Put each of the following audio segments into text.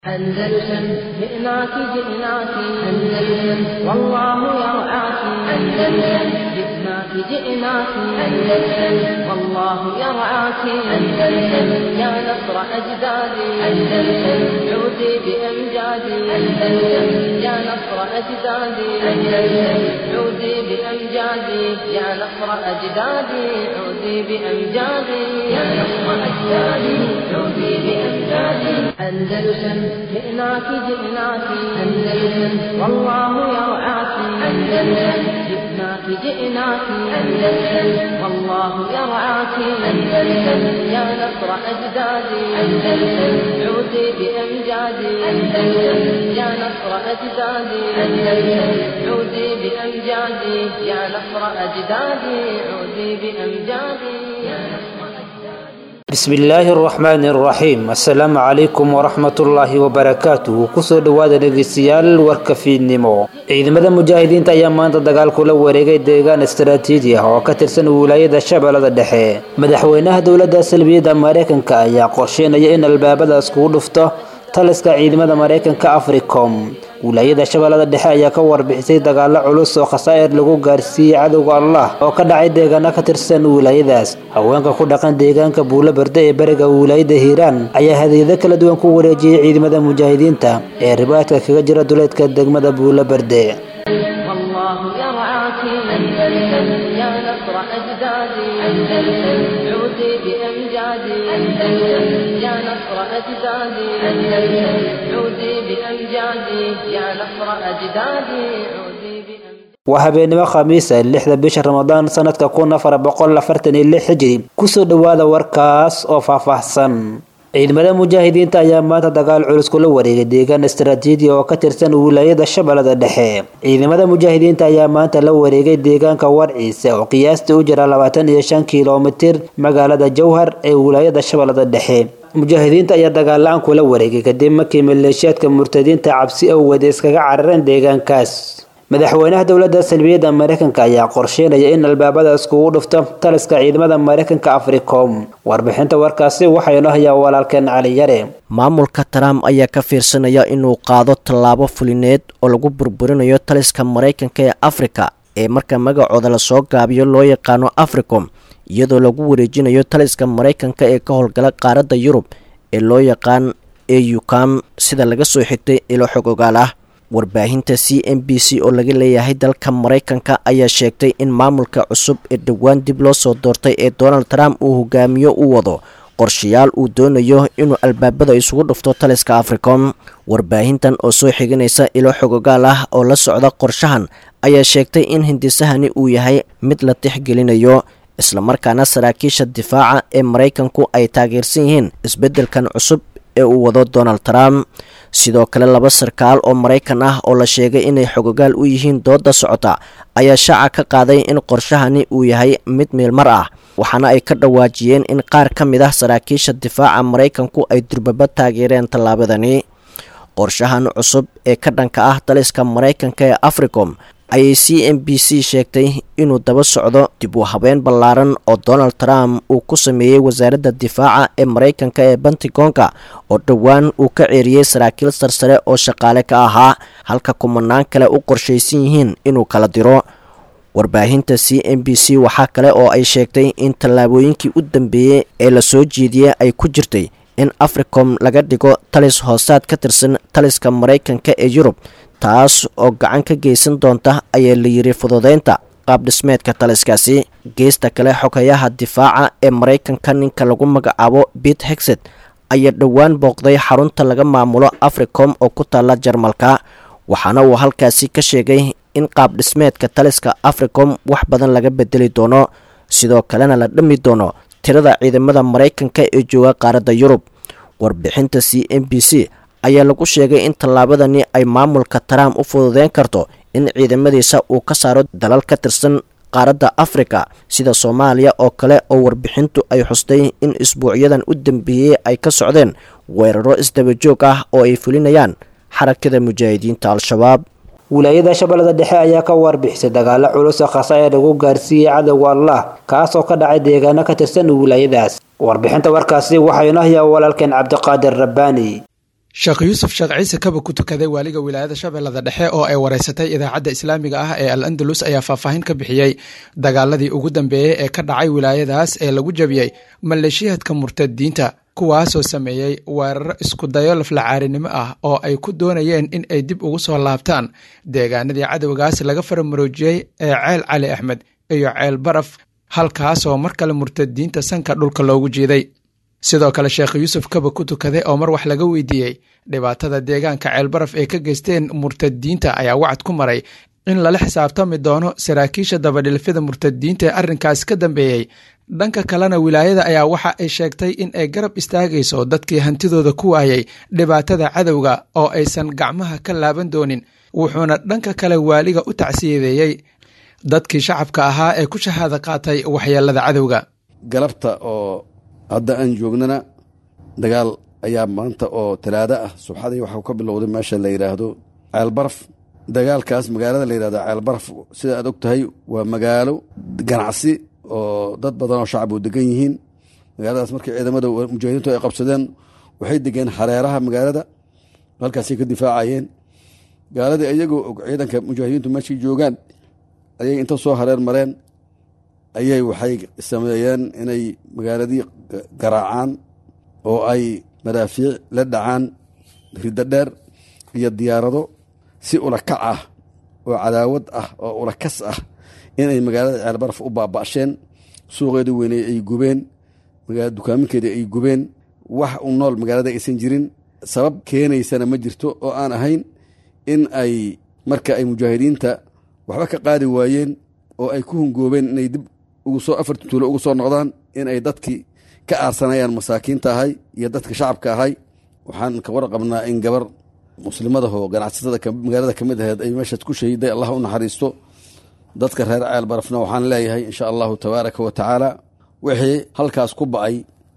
أندلسن جئناك جئناك أندلسن والله يرعاك أندلسن جئناك جئناك أندلسن والله يرعاك أندلسن يا نصر أجدادي أندلسن عودي بأمجادي أندلسن يا نصر أجدادي أندلسن عودي بأمجادي يا نصر أجدادي عودي بأمجادي يا نصر أجدادي عودي بأمجادي أندلسن جئناك جئناك أندلسن والله يرعاك أندلسن جئناك جئناك أندلسن والله يرعاك أندلسن يا نصر أجدادي أندلسن عودي بأمجادي أندلسن يا نصر أجدادي أندلسن عودي بأمجادي يا نصر أجدادي عودي بأمجادي يا نصر bismillaahi araxmaani araxiim assalaamu calaykum waraxmatullaahi wabarakaatuhu kusoo dhowaada dhegeystayaal warka fiidnimo ciidamada mujaahidiinta ayaa maanta dagaal kula wareegay deegaan istaraatiiji ah oo ka tirsan wilaayada shabeellada dhexe madaxweynaha dowladda salbiyadda mareykanka ayaa qorsheynaya in albaabadaas kugu dhufto taliska ciidamada mareykanka africom wilaayada shabeellada dhexe ayaa ka warbixisay dagaalo culus oo khasaa'ir lagu gaarsiiyey cadowga allah oo ka dhacay deegaano ka tirsan wilaayadaas haweenka ku dhaqan deegaanka buulo berde ee bariga wilaayada hiiraan ayaa hadiyado kala duwan ku wareejiyey ciidamada mujaahidiinta ee ribaadka kaga jira duleedka degmada buulo berde والله يرعاك أندلسن يا نصر أجدادي أندلسن عودي بأمجادي أندلسن يا نصر أجدادي أندلسن عودي بأمجادي يا نصر أجدادي عودي بأمجادي waa habeenimo khamiisa lixda bisha ramadaan sanadka kun afar boqol afartan iyo lix hijri kusoo dhowaada warkaas oo faahfaahsan ciidamada mujaahidiinta ayaa maanta dagaal culus kula wareegay deegaan istaraatiiji oo ka tirsan wilaayada shabeellada dhexe ciidamada mujaahidiinta ayaa maanta la wareegay deegaanka warciise oo qiyaastii u jira labaatan iyo shan kilomitir magaalada jowhar ee wilaayada shabeellada dhexe mujaahidiinta ayaa dagaal la-aan kula wareegay kadib markii maleeshiyaadka murtadiinta cabsi awgeed iskaga carareen deegaankaas madaxweynaha dowladda salbiyadda mareykanka ayaa qorsheynaya in albaabadaas kugu dhufto taliska ciidamada mareykanka africom warbixinta warkaasi waxaynu hayaa walaalkeen cali yare maamulka trump ayaa ka fiirsanaya inuu qaado tallaabo fulineed oo lagu burburinayo taliska maraykanka ee afrika ee marka magacooda lasoo gaabiyo loo yaqaano africom iyadoo lagu wareejinayo taliska maraykanka ee ka howlgala qaaradda yurub ee loo yaqaan eucam sida laga soo xigtay ilo xog ogaal ah warbaahinta c m b c oo laga leeyahay dalka maraykanka ayaa sheegtay in maamulka cusub ee dhowaan dib loo soo doortay ee donald trump uu hogaamiyo u wado qorshayaal uu doonayo inuu albaabada isugu dhufto taliska africom warbaahintan oo soo xiganaysa ilo xogogaal ah oo la socda qorshahan ayaa sheegtay in hindisahani uu yahay mid la tixgelinayo islamarkaana saraakiisha difaaca ee maraykanku ay taageersan yihiin isbeddelkan cusub ee uu wado donald trump sidoo kale laba sarkaal oo maraykan ah oo la sheegay inay xogogaal u yihiin dooda socota ayaa shaaca ka qaaday in qorshahani uu yahay mid meelmar ah waxaana ay ka dhawaajiyeen in qaar ka mid ah saraakiisha difaaca maraykanku ay durbaba taageereen tallaabadani qorshahan cusub ee ka dhanka ah taliska maraykanka ee africom ayay c m b c sheegtay inuu daba socdo dib u habeen ballaaran oo donald trump uu ku sameeyey wasaaradda difaaca ee maraykanka ee bantigoonka oo dhowaan uu ka ceeriyey saraakiil sarsare oo shaqaale ka ahaa halka kumanaan kale u qorshaysan yihiin inuu kala diro warbaahinta c m b c waxaa kale oo ay sheegtay in tallaabooyinkii u dambeeyey ee lasoo jeediyey ay ku jirtay in africom laga dhigo talis hoosaad ka tirsan taliska maraykanka ee yurub taas oo gacan ka geysan doonta ayaa la yiri fududeynta qaab dhismeedka taliskaasi geesta kale xogayaha difaaca ee maraykanka ninka lagu magacaabo bit hexed ayaa dhowaan booqday xarunta laga maamulo africom oo ku taalla jarmalka waxaana uu halkaasi ka sheegay in qaab dhismeedka taliska africom wax badan laga bedeli doono sidoo kalena la dhami doono tirada ciidamada maraykanka ee jooga qaaradda yurub warbixinta c m b c ayaa lagu sheegay in tallaabadani ay maamulka trump u fududeyn karto in ciidamadiisa uu ka saaro dalal ka tirsan qaaradda afrika sida soomaaliya oo kale oo warbixintu ay xustay in isbuucyadan u dambeeyey ay ka socdeen weeraro isdabajoog ah oo ay fulinayaan xarakada mujaahidiinta al-shabaab wilaayada shabeellada dhexe ayaa ka warbixisay dagaalo culus oo khasaa'ir lagu gaarsiiyey cadowga allah kaas oo ka dhacay deegaano ka tirsan wilaayadaas warbixinta warkaasi waxaynu hayaa walaalkeen cabdiqaadir rabbaani sheekh yuusuf sheekh ciise kaba ku tukaday waaliga wilaayada shabeellada dhexe oo ay wareysatay idaacadda islaamiga ah ee al andalus ayaa faahfaahin ka bixiyey dagaaladii ugu dambeeyey ee ka dhacay wilaayadaas ee lagu jabiyey maleeshiyaadka murtadiinta kuwaasoo sameeyey weeraro iskudayo laflacaarinimo ah oo ay ku doonayeen in ay dib ugu soo laabtaan deegaanadii cadowgaas laga faramaroojiyey ee ceel cali axmed iyo ceel baraf halkaasoo mar kale murtadiinta sanka dhulka loogu jiiday sidoo kale sheekh yuusuf kaba ku tukaday oo mar wax laga weydiiyey dhibaatada deegaanka ceelbaraf ee ka geysteen murtadiinta ayaa wacad ku maray in lala xisaabtami doono saraakiisha dabadhilfida murtadiinta ee arrinkaas ka dambeeyey dhanka kalena wilaayada ayaa waxa ay sheegtay in ay garab istaagayso dadkii hantidooda ku waayay dhibaatada cadowga oo aysan gacmaha ka laaban doonin wuxuuna dhanka kale waaliga u tacsiyadeeyey dadkii shacabka ahaa ee ku shahaada qaatay waxyeelada cadowga galabta oo hadda aan joognana dagaal ayaa maanta oo talaado ah subxadii waxau ka bilowday meesha la yidhaahdo ceelbaraf dagaalkaas magaalada la yidhahdo ceelbaraf sida aad og tahay waa magaalo ganacsi oo dad badan oo shacab u degan yihiin magaaladaas markii ciidamada mujaahidiintu ay qabsadeen waxay degeen hareeraha magaalada halkaasay ka difaacayeen gaaladii iyagoo og ciidanka mujaahidiintu meeshai joogaan ayay inta soo hareer mareen ayay waxay sameeyeen inay magaaladii garaacaan oo ay madaafiic la dhacaan riddo dheer iyo diyaarado si ulakac ah oo cadaawad ah oo ulakas ah inay magaalada ceelbaraf u baaba'sheen suuqeedii weyney ay gubeen dukaaminkeedii ay gubeen wax u nool magaalada aysan jirin sabab keenaysana ma jirto oo aan ahayn in ay marka ay mujaahidiinta waxba ka qaadi waayeen oo ay ku hungoobeen inay dib ugu soo afarti tuulo ugu soo noqdaan in ay dadkii ka aarsanayaan masaakiinta ahay iyo dadka shacabka ahay waxaan ka warqabnaa in gabar muslimadahoo ganacsatada magaalada ka mid aheed ay meeshaas ku shahiday allah u naxariisto dadka reer ceel barafna waxaan leeyahay insha allahu tabaaraka wa tacaala wixii halkaas ku ba'ay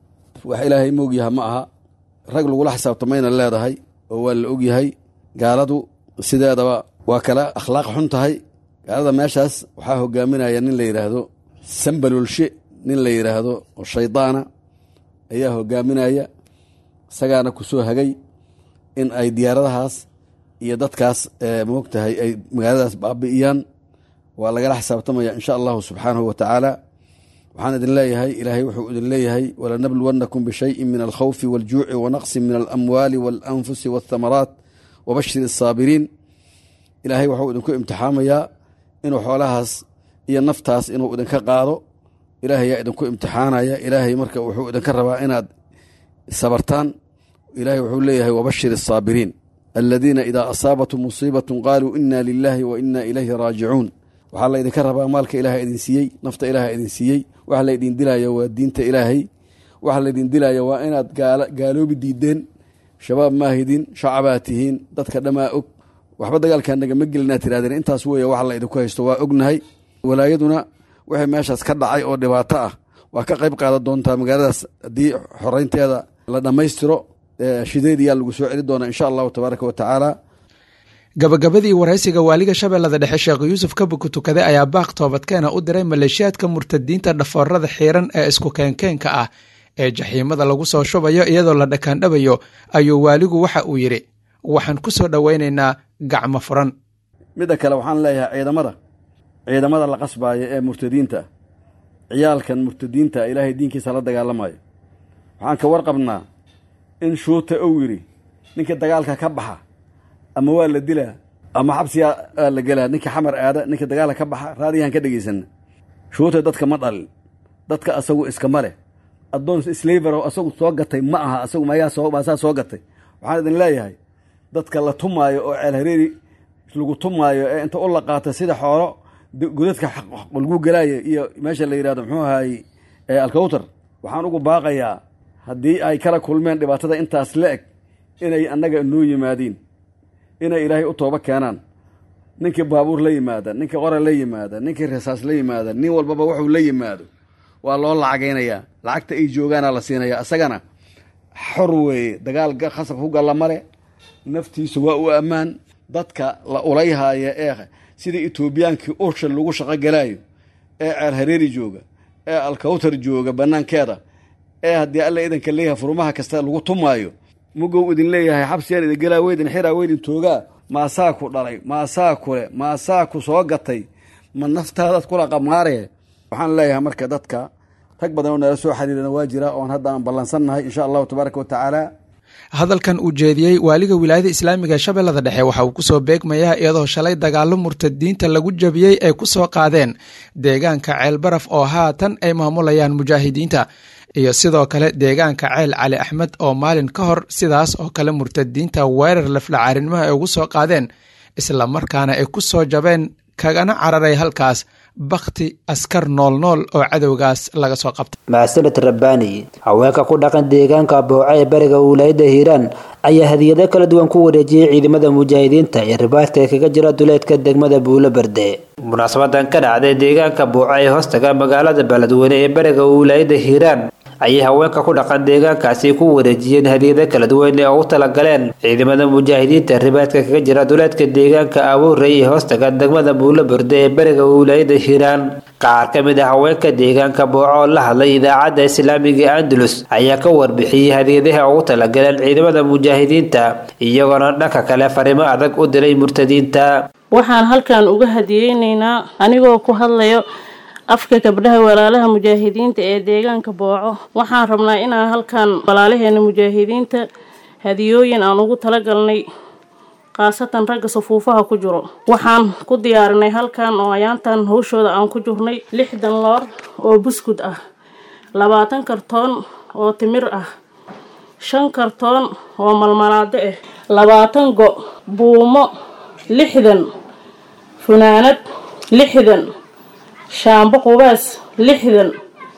wax ilaahay moogyaha ma aha rag lagula xisaabtamayna leedahay oo waa la ogyahay gaaladu sideedaba waa kala akhlaaq xun tahay gaalada meeshaas waxaa hogaaminaya nin la yidhaahdo sambalolshe nin la yidhaahdo oo shaydaana ayaa hogaaminaya isagaana ku soo hagay in ay diyaaradahaas iyo dadkaas moogtahay ay magaaladaas baabi'iyaan waa lagala xisaabtamaya insha allahu subxaanahu wa tacaala waxaan idin leeyahay ilaahay wuxuu idin leeyahay walanabluwannakum bishayin min alkhawfi waljuuci wanaqsin min alamwaali waalanfusi waathamaraat wabashir asaabiriin ilaahay waxuu idinku imtixaamayaa inuu xoolahaas iyo naftaas inuu idinka qaado ilaahay yaa idinku imtixaanaya ilaahay marka wuxuu idinka rabaa inaad sabartaan ilaahay wuxuu leeyahay wabashir asaabiriin aladiina idaa asaabatum musiibatun qaaluu ina lilaahi wa ina ilayhi raajicuun waxaa laydinka rabaa maalka ilaah idin siiyey nafta ilaah idin siiyey waxa laydin dilaya waa diinta ilaahay waxa laydin dilaya waa inaad gaaloobi diideen shabaab maahidin shacabaa tihiin dadka dhammaa og waxba dagaalkaa nagama gelina tirahdeen intaas weeye waxa la idinku haysto waa ognahay walaayaduna wixii meeshaas ka dhacay oo dhibaato ah waa ka qayb qaadan doontaa magaaladaas haddii xoreynteeda la dhammaystiro shideediyaa lagu soo celi doonaa insha allahu tabaaraka wa tacaala gabagabadii waraysiga waaliga shabeellada dhexe sheekh yuusuf kabuku tukade ayaa baaq toobadkeena u diray maleeshiyaadka murtadiinta dhafoorada xiiran ee isku keenkeenka ah ee jaxiimada lagu soo shubayo iyadoo la dhakaandhabayo ayuu waaligu waxa uu yidhi waxaan ku soo dhowaynaynaa gacmo furan midda kale waxaan leeyahay ciidamada ciidamada la qasbaaya ee murtadiinta ciyaalkan murtadiinta ilaahay diinkiisa la dagaalamayo waxaan ka warqabnaa in shuuta ou yidhi ninka dagaalka ka baxa ama waa la dilaa ama xabsiyaa aa la gelaa ninka xamar aada ninka dagaalka ka baxa raadiyahan ka dhegaysanna shuuta dadka ma dhalin dadka asagu iskama leh addoon slaver asagu soo gatay ma aha asagu maasaa soo gatay waxaan idin leeyahay dadka la tumaayo oo ceel hareeri lagu tumaayo ee inta u la qaata sida xoolo godadka lagu gelaayo iyo meesha la yidhahdo muxuu ahaay alkawtar waxaan ugu baaqayaa haddii ay kala kulmeen dhibaatada intaas la eg inay annaga noo yimaadiin inay ilaahay u tooba keenaan ninkii baabuur la yimaada ninkii qora la yimaada ninkii rasaas la yimaada nin walbaba wuxuu la yimaado waa loo lacagaynayaa lacagta ay joogaana la siinaya isagana xor weeye dagaal khasab ku galla male naftiisu waa u ammaan dadka la ulayhaaya ee sida etoobiyaankii ursha lagu shaqo galaayo ee ceer hareeri jooga ee alkawtar jooga bannaankeeda ee haddii alla idanka leeyahay furmaha kasta lagu tumaayo mugow idin leeyahay xabsiyaan idin gelaa weydin xiraa weydin toogaa maasaa ku dhalay maasaa kule maasaa ku soo gatay ma naftaadaad kula qamaaree waxaan leeyahay marka dadka rag badan oo nala soo xiriirana waa jira oon hadda aan ballansannahay insha allahu tabaaraka wa tacaala hadalkan uu jeediyey waaliga wilaayada islaamiga ee shabeellada dhexe waxa uu kusoo beegmayaa iyadoo shalay dagaalo murtadiinta lagu jabiyey ay ku soo qaadeen deegaanka ceelbaraf oo haatan ay maamulayaan mujaahidiinta iyo sidoo kale deegaanka ceel cali axmed oo maalin ka hor sidaas oo kale murtadiinta weerar laflacaarinimo ay ugu soo qaadeen isla markaana ay ku soo jabeen kagana cararay halkaas bakti askar noolnool oo cadowgaas laga soo qabtay mahadsaned rabbaani haweenka ku dhaqan deegaanka booca ee bariga wilaayada hiiraan ayaa hadiyado kala duwan ku wareejiyey ciidamada mujaahidiinta ee ribaadka ee kaga jira duleedka degmada buulo berde munaasabadan ka dhacday deegaanka booca ee hoostaga magaalada beledweyne ee bariga wilaayada hiiraan ayay haweenka ku dhaqan deegaankaasi ku wareejiyeen hadiyado kala duwan ee ugu talagaleen ciidamada mujaahidiinta ribaadka kaga jira duleedka deegaanka abuurey ee hoostaga degmada buulo berde ee bariga wilaayada hiiraan qaar ka mid ah haweenka deegaanka booco oo la hadlay idaacadda islaamiga andalus ayaa ka warbixiyey hadiyadaha ugu talagaleen ciidamada mujaahidiinta iyagoona dhanka kale fariimo adag u diray murtadiinta waxaan halkan uga hadiyeyneynaa anigoo ku hadlayo afka gabdhaha walaalaha mujaahidiinta ee deegaanka booco waxaan rabnaa inaan halkan walaalaheena mujaahidiinta hadiyooyin aan ugu talagalnay khaasatan ragga safuufaha ku jiro waxaan ku diyaarinay halkan oo ayaantan hawshooda aan ku jirnay lixdan loor oo buskud ah labaatan kartoon oo timir ah shan kartoon oo malmalaado ah labaatan go' buumo lixdan funaanad lixdan shaambo qubaas lixdan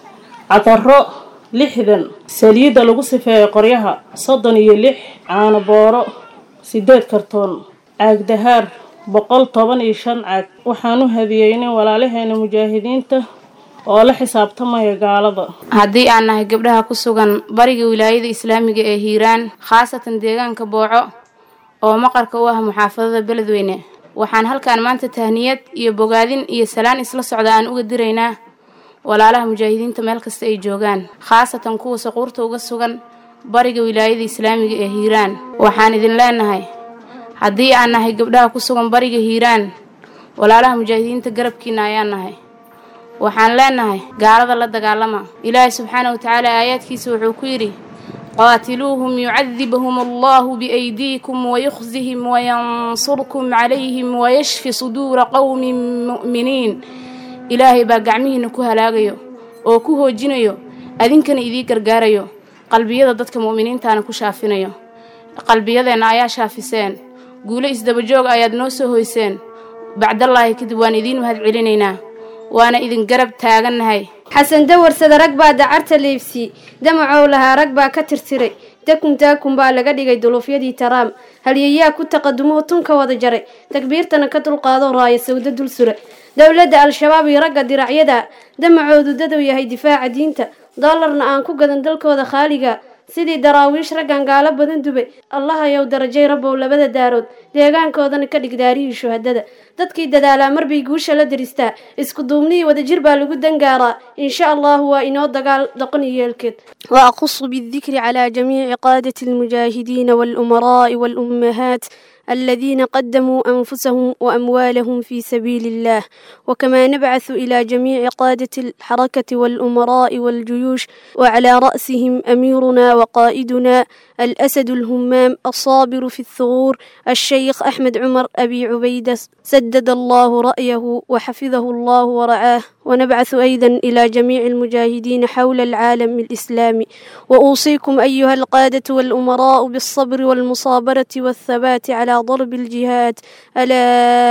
cataro lixdan saliidda lagu sifeeyo qoryaha soddon iyo lix caano booro sideed kartoon caag dahaar boqol toban iyo shan caag waxaan u hadiyeynay walaalaheena mujaahidiinta oo la xisaabtamaya gaalada haddii aan nahay gabdhaha ku sugan bariga wilaayada islaamiga ee hiiraan khaasatan deegaanka booco oo maqarka u ah muxaafadada beledweyne waxaan halkan maanta tahniyad iyo bogaadin iyo salaan isla socda aan uga diraynaa walaalaha mujaahidiinta meel kasta ay joogaan khaasatan kuwa saquurta uga sugan bariga wilaayada islaamiga ee hiiraan waxaan idin leenahay haddii aan nahay gabdhaha ku sugan bariga hiiraan walaalaha mujaahidiinta garabkiina ayaan nahay waxaan leenahay gaalada la dagaalama ilaahay subxaana wa tacaala aayaadkiisa wuxuu ku yidhi qaatiluuhum yucadibhum allahu biaydiikum wayukhzihim wayansurkum calayhim wayashfi suduura qowmin mu'miniin ilaahay baa gacmihiina ku halaagayo oo ku hoojinayo adinkana idii gargaarayo qalbiyada dadka mu'miniintaana ku shaafinayo qalbiyadeenna ayaa shaafiseen guulo isdabajoog ayaad noo soo hoyseen bacdallaahi kadib waan idiin mahad celinaynaa waana idin garab taagannahay xasan dawarsada rag baa dacarta leebsiyey damacow lahaa rag baa ka tirtiray dakun daakun baa laga dhigay duluufyadii taraam halyayaa ku taqadumoo tunka wada jaray takbiirtana ka dulqaadoo raaya sawdo dul sura dowladda al-shabaab iyo ragga diracyada damacoodu dadow yahay difaaca diinta doolarna aan ku gadan dalkooda khaaliga sidii daraawiish raggan gaalo badan dubay allahayow darajay rabbow labada daarood deegaankoodana ka dhig daarihii shuhadada dadkii dadaalaa marbay guusha la diristaa isku duubnihii wadajir baa lagu dangaaraa insha allahu waa inoo dagaal doqon iyo yeelkeed وأخص بالذكر على جميع قادة المجاهدين والأمراء والأمهات الذين قدموا أنفسهم وأموالهم في سبيل الله وكما نبعث إلى جميع قادة الحركة والأمراء والجيوش وعلى رأسهم أميرنا وقائدنا الأسد الهمام الصابر في الثغور الشيخ أحمد عمر أبي عبيدة سدد الله رأيه وحفظه الله ورعاه ونبعث أيضا إلى جميع المجاهدين حول العالم الإسلامي وأوصيكم أيها القادة والأمراء بالصبر والمصابرة والثبات على ضرب الجهاد ألا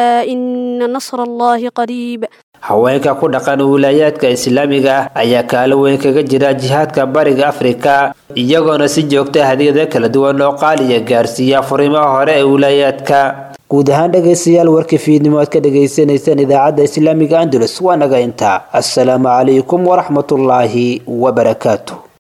إن نصر الله قريب haweenka ku dhaqan wilaayaadka islaamiga ah ayaa kaalo weyn kaga jira jihaadka bariga afrika iyagoona si joogta hadiyada kala duwan oo qaaliya gaarsiiya furimaha hore ee wilaayaadka guud ahaan dhegaystayaal warkii fiidnimo aad ka dhagaysanaysaan idaacadda islaamiga andalus waa naga intaa assalaamu calaykum waraxmatullaahi wabarakaatu